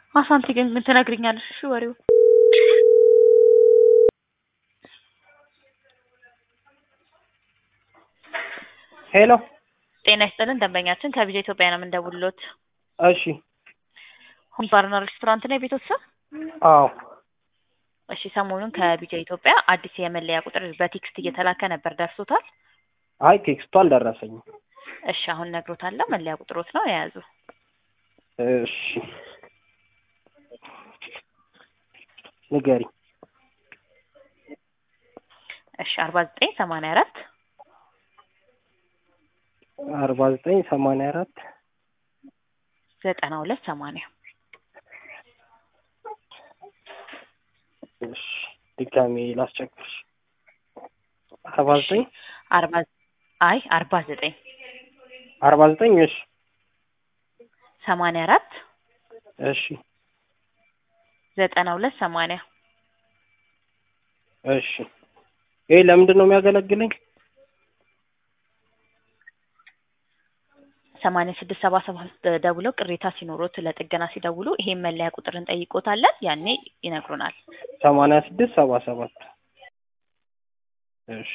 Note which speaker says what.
Speaker 1: አሳንቲ ግን ምን ትነግሪኛለሽ? እሺ ወሬው
Speaker 2: ሄሎ
Speaker 1: ጤና ይስጥልን ደንበኛችን ከቪዛ ኢትዮጵያ ነው የምንደውልሎት።
Speaker 2: እሺ
Speaker 1: ሆም ባርና ሬስቶራንት ነው የቤቶት ስም?
Speaker 2: አዎ
Speaker 1: እሺ ሰሞኑን ከቪዛ ኢትዮጵያ አዲስ የመለያ ቁጥር በቴክስት እየተላከ ነበር፣ ደርሶታል?
Speaker 2: አይ ቴክስቱ አልደረሰኝም።
Speaker 1: እሺ አሁን ነግሮታለሁ። መለያ ቁጥሮት ነው የያዙ።
Speaker 2: እሺ ንገሪ።
Speaker 1: እሺ አርባ ዘጠኝ ሰማንያ አራት
Speaker 2: አርባ ዘጠኝ ሰማንያ አራት
Speaker 1: ዘጠና ሁለት ሰማንያ
Speaker 2: እሺ ድጋሜ ላስቸግርሽ። አርባ ዘጠኝ
Speaker 1: አርባ አይ አርባ ዘጠኝ
Speaker 2: አርባ ዘጠኝ እሺ
Speaker 1: ሰማንያ አራት
Speaker 2: እሺ
Speaker 1: ዘጠና ሁለት ሰማንያ
Speaker 2: እሺ ይሄ ለምንድን ነው የሚያገለግለኝ?
Speaker 1: ሰማንያ ስድስት ሰባ ሰባት ደውለው ቅሬታ ሲኖሮት ለጥገና ሲደውሉ ይሄን መለያ ቁጥር እንጠይቆታለን። ያኔ ይነግሩናል።
Speaker 2: ሰማንያ ስድስት ሰባ ሰባት እሺ